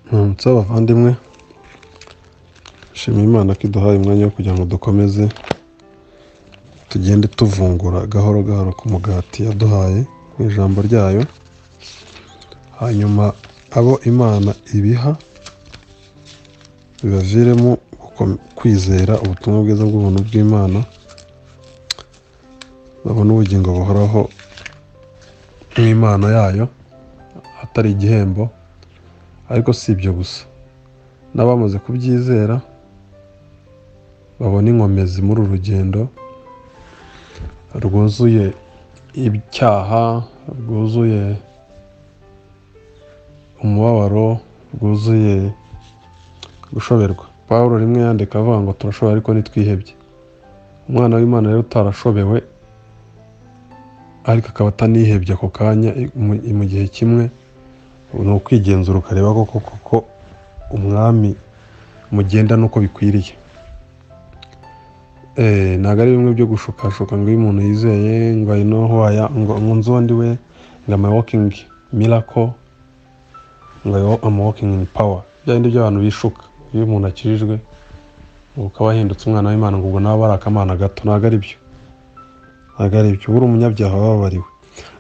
ntutse abavandimwe shima imana ko iduhaye umwanya wo kugira ngo dukomeze tugende tuvungura gahoro gahoro ku mugati yaduhaye mu ijambo ryayo hanyuma abo imana ibiha bibaviremo gukom- kwizera ubutumwa bwiza bw'ubuntu bw'imana babona ubugingo buhoraho mu Imana yayo atari igihembo ariko si ibyo gusa n'abamaze kubyizera babona inkomezi muri uru rugendo rwuzuye icyaha rwuzuye umubabaro rwuzuye gushoberwa pawulo rimwe yandika avuga ngo turashobora ariko ntitwihebye umwana w'imana rero utarashobewe ariko akaba atanihebye ako kanya mu- mu gihe kimwe ni ukwigenzura ukareba koko koko umwami mugenda n'uko bikwiriye Eh, ntabwo ari bimwe byo gushukashuka ngo iyo umuntu yizeye ngo I know who I am, ngo ngo nzi uwo ndi we ngo am I walking miracle ngo I am walking in power bya bindi by'abantu bishuka iyo umuntu akirijwe ngo ukaba wahindutse umwana w'imana ngo ubwo nawe ari akamana gato ntabwo ari byo ntabwo ari ibyo buri umunyabyaha wababariwe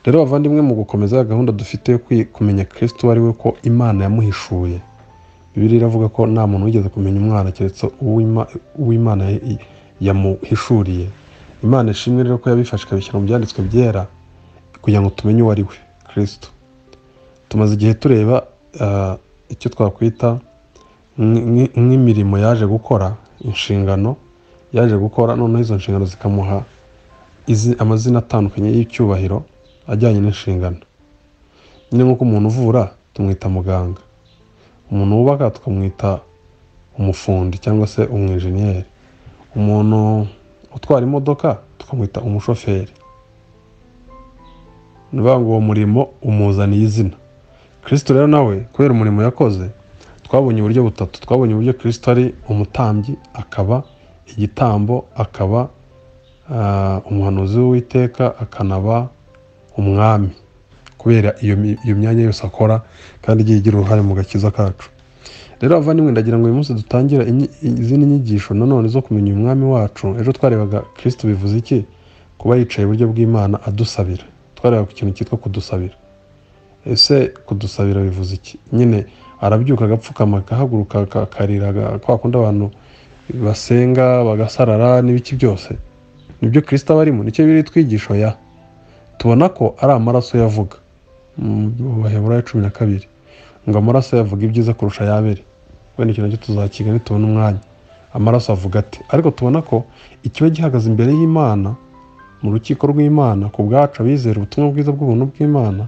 rero bavandimwe mu gukomeza gahunda dufite yo kwi- kumenya kristo uwo ari we ko imana yamuhishuye bibiliya iravuga ko nta muntu wigeze kumenya umwana keretse uw'Ima- uw'imana ya- i- yamuhishuriye imana ishimwe rero ko yabifashe ikabishyira mu byanditswe byera kugira ngo tumenye uwo ari we kristo tumaze igihe tureba ah, icyo twakwita nk- nk- nk'imirimo yaje gukora inshingano yaje gukora noneho izo nshingano zikamuha izi- amazina atandukanye y'icyubahiro ajyanye n'inshingano nyine nk'uko umuntu uvura tumwita muganga umuntu wubaka tukamwita umufundi cyangwa se umwenjeniyeri umuntu utwara imodoka tukamwita umushoferi ni ukuvuga ngo uwo murimo umuzaniye izina kirisito rero nawe kubera umurimo yakoze twabonye uburyo butatu twabonye uburyo kirisito ari umutambyi akaba igitambo akaba ah, umuhanuzi w'uwiteka akanaba umwami kubera iyo mi- iyo myanya yose akora kandi igiye igira uruhare mu gakiza kacu rero abavandimwe ndagira ngo uyu munsi dutangire inyi- izindi nyigisho nanone zo kumenya uyu mwami wacu ejo twarebaga kirisito bivuze iki kuba yicaye iburyo bw'imana adusabira twareba ku kintu cyitwa kudusabira ese kudusabira bivuze iki nyine arabyuka agapfukama agahaguruka aka- akarira aga- kwa kundi abantu basenga bagasarara n'ibiki byose nibyo kirisito aba arimo nicyo biri twigisho ya tubona ko ari amaraso yavuga mu baheburayo cumi na kabiri ngo amaraso yavuga ibyiza kurusha ayabere wenda ikintu nacyo tuzakiga nitubona umwanya amaraso avuga ati ariko tubona ko ikiba gihagaze imbere y'imana mu rukiko rw'imana ku bwacu abizera ubutumwa bwiza bw'ubuntu bw'imana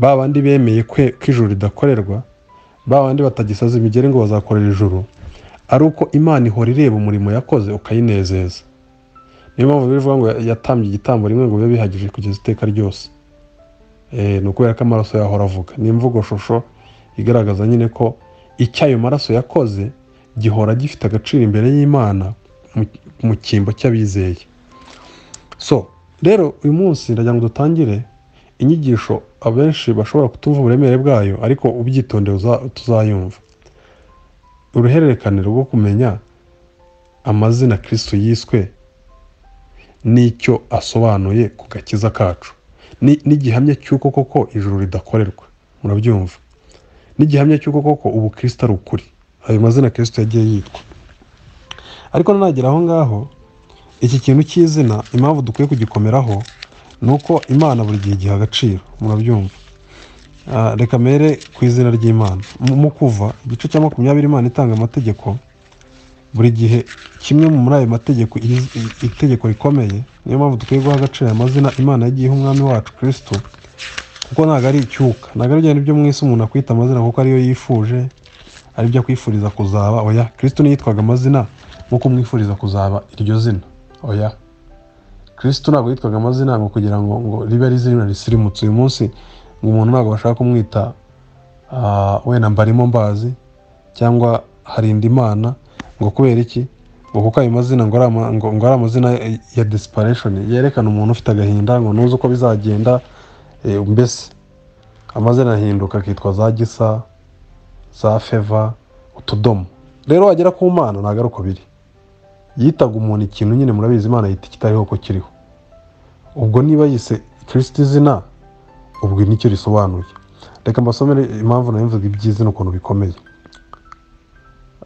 ba bandi bemeye kwe- ko ijuru ridakorerwa ba bandi batagisaza imigeri ngo bazakorera ijuru ari uko imana ihora ireba umurimo yakoze ukayinezeza niyo mpamvu bivuga ngo yatambye igitambo rimwe ngo bibe bihagije kugeza iteka ryose Eh, ni ukubera ko amaraso yahora avuga ni imvugo shusho igaragaza nyine ko icyo ayo maraso yakoze gihora gifite agaciro imbere y'imana mu- mu cyimbo cy'abizeye so rero uyu munsi ndagira ngo dutangire inyigisho abenshi bashobora kutumva uburemere bwayo ariko ubyitondeye uza- tuzayumva uruhererekanire rwo kumenya amazina kirisito yiswe n'icyo asobanuye ku gakiza kacu Ni- n'igihamya cy'uko koko ijuru ridakorerwa murabyumva n'igihamya cy'uko koko ubu kirisito ari ukuri ayo mazina kirisito yagiye yitwa ariko nanagera aho ngaho iki kintu cy'izina impamvu dukwiye kugikomeraho ni uko imana buri gihe igiha agaciro murabyumva Ah, reka mere ku izina ry'imana Mu- mu kuva igice cya makumyabiri imana itanga amategeko buri gihe kimwe muri ayo mategeko iri- i- itegeko rikomeye niyo mpamvu dukwiye guha agaciro aya mazina imana yagiye iha umwami wacu kirisito kuko ntabwo ari icyuka ntabwo ari bya byo mu isi umuntu akwita amazina kuko ariyo yifuje aribyo akwifuriza kuzaba oya kirisito ntiyitwaga amazina nk'uko umwifuriza kuzaba iryo zina oya kirisito ntabwo yitwaga amazina ngo kugira ngo ngo ribe ari izina risirimutse uyu munsi ngo umuntu ntabwo bashaka kumwita ah, wenda mbarimo mbazi cyangwa harinda imana ngo kubera iki ngo kuko ayo mazina ngo ari ama- ngo- ngo ari amazina ya- ya desperation yerekana umuntu ufite agahinda ngo ntuzi uko bizagenda eh, mbese amazina ahinduka akitwa za gisa za feva utudomo rero wagera ku mana ntabwo ari uko biri yitaga umuntu ikintu nyine murabizi imana yita ikitariho ko kiriho ubwo niba yise kirisiti izina ubwo nicyo risobanuye reka mbasomere impamvu nayo mvuga iby'izina ukuntu bikomeye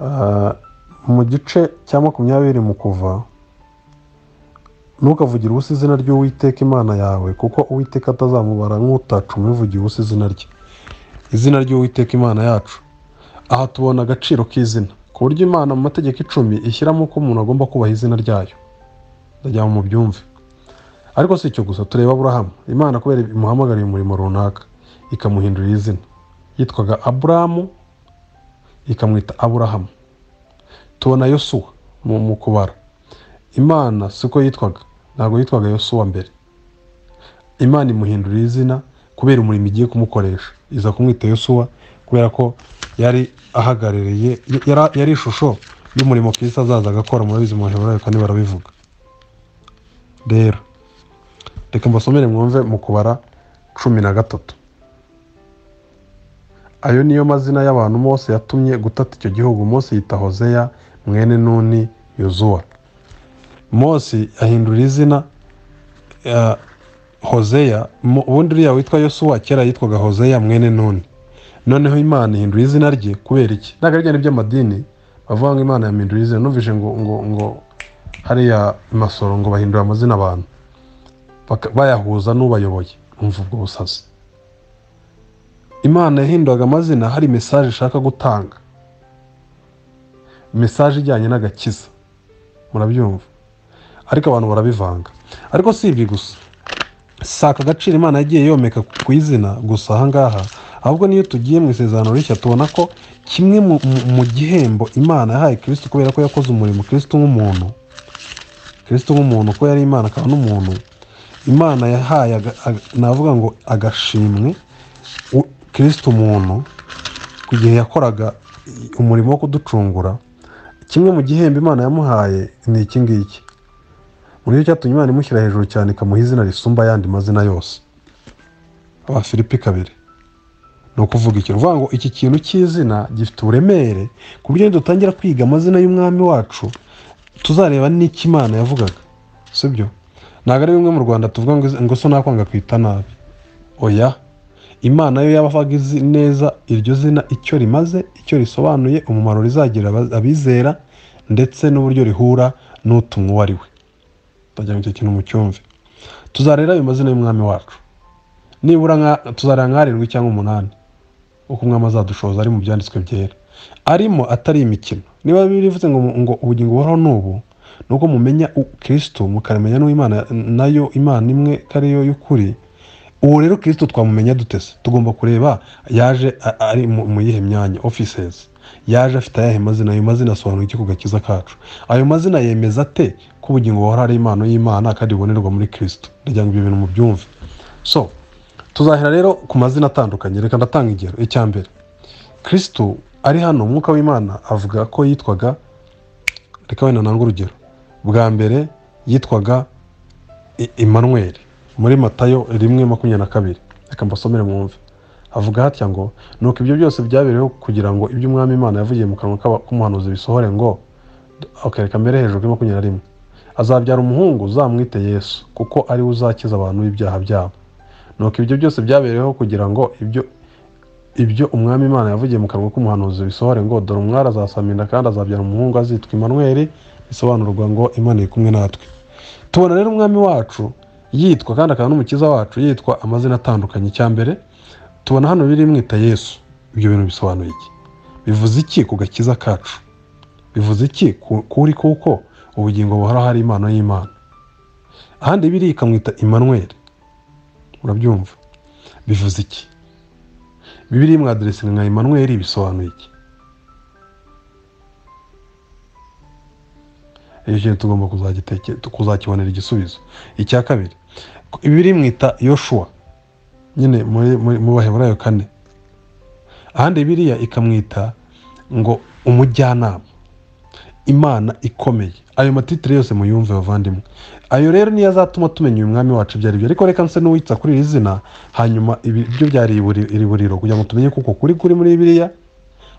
Ah, mu gice cya makumyabiri mu kuva ntukavugire ubusa izina ry'uwiteka imana yawe kuko uwiteka atazamubara nk'utacu umuvugiye ubusa izina rye izina ry'uwiteka imana yacu aha tubona agaciro k'izina ku buryo imana mu mategeko icumi ishyiramo ko umuntu agomba kubaha izina ryayo ndagira ngo mubyumve ariko si icyo gusa tureba aburahamu imana kubera imuhamagariye umurimo runaka ikamuhindurira izina yitwaga aburahamu ikamwita aburahamu tubona yosuwa mu mu kubara imana siko yitwaga ntabwo yitwaga yosuwa mbere imana imuhindurira izina kubera umurimo igiye kumukoresha iza kumwita yosuwa kubera ko yari ahagarariye yari, yari ishusho y'umurimo kristo azaza agakora murabizi mu baheburayo kandi barabivuga rero reka mbasomere mwumve mu kubara cumi na gatatu ayo niyo mazina y'abantu mose yatumye gutata icyo gihugu mose yita hozeya mwene nuni yuzuwa mose ahindura izina eh, hozeya Mo- ubundi uriya witwa yosuwa kera yitwaga hozeya mwene nuni noneho imana ihindura izina rye kubera iki ntabwo ari ibijyanye by'amadini bavuga ngo imana yamhindura izina numvise ngo ngo ngo hariya i masoro ngo bahindura amazina abantu Baka- bayahuza n'ubayoboye umva ubwo busazi imana yahinduraga amazina hari mesaje ishaka gutanga mesaje ijyanye n'agakiza murabyumva ariko abantu barabivanga ariko si ibi gusa si aka gaciro imana yagiye yomeka ku izina gusa ahangaha ahubwo n'iyo tugiye mu isezerano rishya tubona ko kimwe mu, mu, mu gihembo imana yahaye kristo kubera ko yakoze umurimo kristo nk'umuntu kristo nk'umuntu ko yari imana akaba n'umuntu imana yahaye aga- aga- navuga ngo agashimwe u- kristo umuntu ku gihe yakoraga i- umurimo wo kuducungura kimwe mu gihembo imana yamuhaye ni iki ngiki muri icyo cyatumye imana imushyira hejuru cyane ikamuha izina risumba ayandi mazina yose abafilipi kabiri ni ukuvuga ikintu uvuga ngo iki kintu cy'izina gifite uburemere ku buryo dutangira kwiga amazina y'umwami wacu tuzareba n'icyo imana yavugaga sibyo ntabwo ari bimwe mu rwanda tuvuga ngo ngo so nakwanga kwita nabi oya imana yo yabaga izi neza iryo zina icyo rimaze icyo risobanuye umumaro rizagira aba- abizera ndetse n'uburyo rihura n'utumwa uwo ari we ndagira ngo icyo kintu mucyumve tuzarera ayo mazina y'umwami wacu nibura nka- tuzareba nk'arindwi cyangwa umunani uko umwami azadushoza ari mu byanditswe byera arimo atari imikino niba bibiri bivuze ngo, ngo ubugingo buhoraho n'ubu ni uko mumenya u- kristo mukamenya n'imana nayo imana imwe ko ariyo y'ukuri ubu rero kristo twamumenya duteze tugomba kureba yaje a- ari mu mu yihe myanya offices yaje afite ayahe mazina ayo mazina asobanura iki ku gakiza kacu ayo mazina yemeza ate ko ubugingo buhora ari impano y'imana kandi bubonerwa muri kristo ndagira ngo ibyo bintu mubyumve so tuzahera rero ku mazina atandukanye reka ndatanga ingero icya mbere kristo ari hano umwuka w'imana avuga ko yitwaga reka wenda ntange urugero bwa mbere yitwaga I- Emmanuel muri matayo rimwe makumyabiri na kabiri reka mbasomere mwumve havuga hatya ngo nuko ibyo byose byabereyeho kugira ngo ibyo umwami imana yavugiye mu kanwa k'aba- k'umuhanuzi bisohore ngo okay, reka mbere hejuru kuri makumyabiri na rimwe azabyara umuhungu uzamwite yesu kuko ari we uzakiza abantu b'ibyaha byabo nuko ibyo byose byabereyeho kugira ngo ibyo ibyo umwami imana yavugiye mu kanwa k'umuhanuzi bisohore ngo dore umwari azasamira kandi azabyara umuhungu azitwa Emmanuel bisobanurwa ngo imana iri kumwe natwe tubona rero umwami wacu yitwa kandi akaba n'umukiza wacu yitwa amazina atandukanye icya mbere tubona hano biri mwita yesu ibyo bintu bisobanuye iki bivuze iki ku gakiza kacu bivuze iki ku- kuri kuko ubugingo buhora hari impano y'imana ahandi biri ikamwita Emmanuel murabyumva bivuze iki bibiri mwaderesinga nka Emmanuel bisobanuye iki icyo kintu tugomba kuzagiteke- kuzakibonera igisubizo icya kabiri ibiri mwita yoshuwa nyine muri muri- mu baheburayo kane ahandi biriya ikamwita ngo umujyanama imana ikomeye ayo matitire yose muyumve bavandimwe ayo rero niyo azatuma tumenya uyu mwami wacu ibyo ari byo ariko reka nse n'uwitsa kuri iri zina hanyuma ibi byo byari iriburiro kugira ngo tumenye kuko kuri kuri muri biriya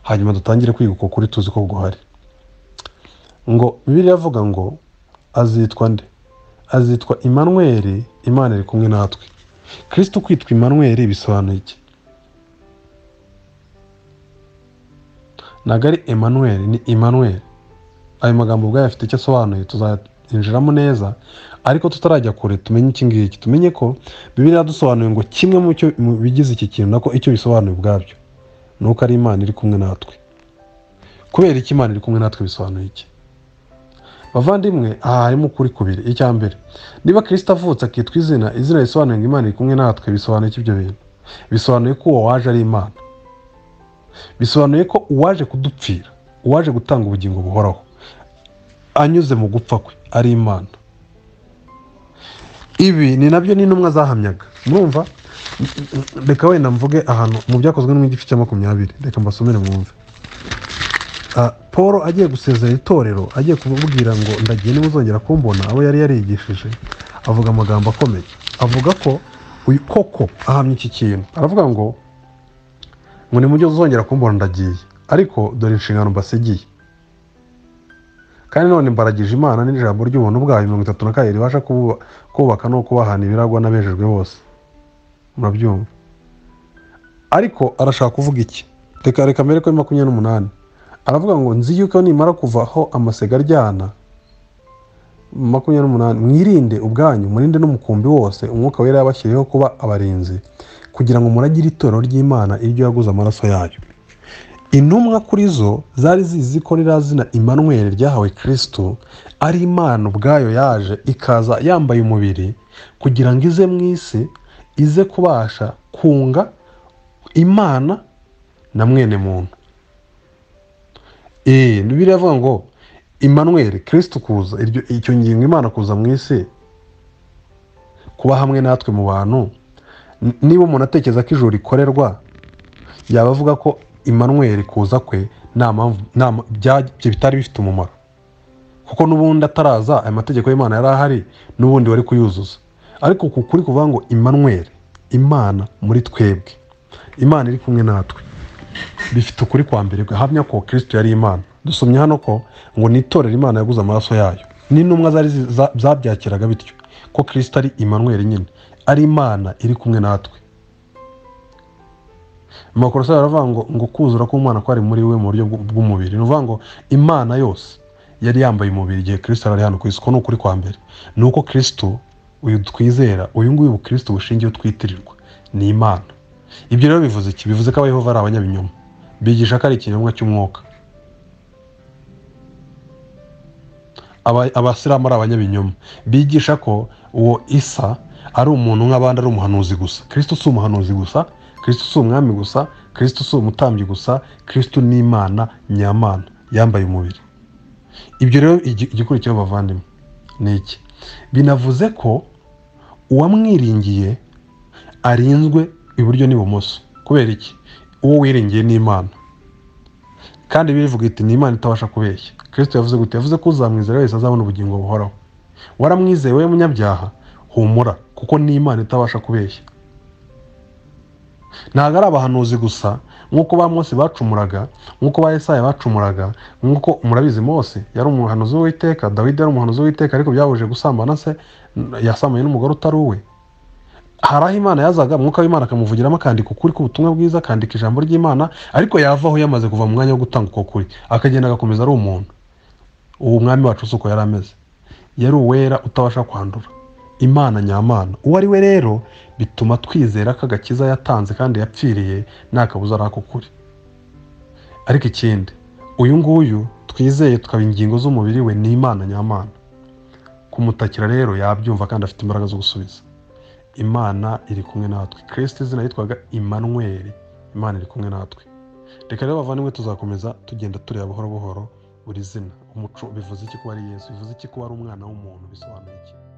hanyuma dutangire kwiga uko kuri tuzi ko guhari ngo bibiliya avuga ngo azitwa nde azitwa imanweri imana iri kumwe natwe kirisito kwitwa imanweri bisobanuye iki ntabwo ari emanuweri ni imanweri ayo magambo ubwayo afite icyo asobanuye tuzahinjiramo neza ariko tutarajya kure tumenye iki ngiki tumenye ko bibiriya dusobanuye ngo kimwe mu bigize iki kintu nako icyo bisobanuye ubwabyo ni uko ari imana iri kumwe natwe kubera iki imana iri kumwe natwe bisobanuye iki bavandimwe aha harimo ukuri kubiri icya mbere niba kirisita avutse akitwa izina izina risobanuye ngo imana iri kumwe natwe bisobanuye ibyo bintu bisobanuye ko uwo waje ari imana bisobanuye ko uwaje kudupfira uwaje gutanga ubugingo buhoraho anyuze mu gupfa kwe ari imana ibi ni nabyo n'intumwa zahamyaga mwumva reka wenda mvuge ahantu mu byakozwe n'igice cya makumyabiri reka mbasomere mwumve paul agiye gusezera itorero agiye kubabwira ngo ndagiye nimuzongera kumbona abo yari yarigishije avuga amagambo akomeye avuga ko uyu koko ahamya iki kintu aravuga ngo ngo nimujye uzongera kumbona ndagiye ariko dore inshingano mbasigiye kandi none mbaragije imana n'ijambo ry'ubuntu bwayo mirongo itatu na kabiri ribasha kubaka no kubahana ibiragwa n'abejejwe bose murabyumva ariko arashaka kuvuga iki reka reka mbere kuri makumyabiri n'umunani aravuga ngo nzi yuko nimara kuvaho amasega aryana makumyabiri n'umunani mwirinde ubwanyu murinde n'umukumbi wose umwuka wera yabashyiriyeho kuba abarinzi kugira ngo muragire itorero ry'imana iryo yaguze amaraso yayo intumwa kuri zo zari zizi ko ririya zina imanweri ryahawe kirisito ari imana ubwayo yaje ikaza yambaye umubiri kugira ngo ize mu isi ize kubasha kunga imana na mwene muntu eee biravuga ngo imanweri kirisito kuza icyo ngingo imana kuza mu isi kuba hamwe natwe mu bantu niba umuntu atekereza ko ijoro rikorerwa yaba avuga ko imanweri kuza kwe ibyo bitari bifite umumaro kuko n'ubundi ataraza aya mategeko y'imana yari ahari n'ubundi wari kuyuzuza ariko ku kuri kuvuga ngo imanweri imana muri twebwe imana iri kumwe natwe bifite ukuri kwa mbere gahamya ko kirisito yari imana dusomye hano ko ngo nitorere imana yaguze amaraso yayo n'intumwa zari zabyakiraga bityo ko kirisito ari imanweri nyine ari imana iri kumwe natwe amakorosa aravuga ngo ngo kuzura k'umwana kwari muri we mu buryo bw'umubiri ni ukuvuga ngo imana yose yari yambaye umubiri igihe kirisito ari hano ku isi ko ni ukuri kwa mbere ni uko kirisito uyu twizera uyu nguyu bukirisito bushingiye twitirirwa ni imana ibyo rero bivuze iki bivuze ko abayehova ari abanyabinyoma bigisha ko ari ikinyobwa cy'umwuka abasilamu ari abanyabinyoma bigisha ko uwo isa ari umuntu nk'abandi ari umuhanuzi gusa kirisito si umuhanuzi gusa kirisito si umwami gusa kirisito si umutambyi gusa kirisito ni imana nyamana yambaye umubiri ibyo rero igikurikiraho bavandimwe ni iki binavuze ko uwamwiringiye arinzwe iburyo n'ibumoso kubera iki uwo wiringiye ni imana kandi birivuga iti ni imana itabasha kubeshya kirisito yavuze gute yavuze ko uzamwizera wese azabona ubugingo buhoraho waramwizeye we munyabyaha humura kuko ni imana itabasha kubeshya ntabwo ari abahanuzi gusa nk'uko ba Mose bacumuraga nk'uko ba Yesaya bacumuraga nk'uko murabizi Mose yari umuhanuzi w'iteka dawidi yari umuhanuzi w'iteka ariko byabujije gusambana se yasambuye n'umugore utari uwe hari aho imana yazaga umwuka w'imana akamuvugiramo akandika ukuri k'ubutumwa bwiza akandika ijambo ry'imana ariko yavaho yamaze kuva mu mwanya wo gutanga uko kuri akagenda agakomeza ari umuntu uwo mwami wacu si uko yari ameze yari uwera utabasha kwandura imana nyamana uwo ari we rero bituma twizera ko agakiza yatanze kandi yapfiriye nta kabuza ari ako kuri ariko ikindi uyu nguyu twizeye tukaba ingingo z'umubiri we ni imana nyamana kumutakira rero yabyumva kandi afite imbaraga zo gusubiza imana iri kumwe natwe kirisiti izina yitwaga imanweri imana iri kumwe natwe reka rero bavandimwe tuzakomeza tugenda tureba buhoro buhoro buri zina umuco bivuze iki kuba ari yesu bivuze iki kuba ari umwana w'umuntu bisobanuye iki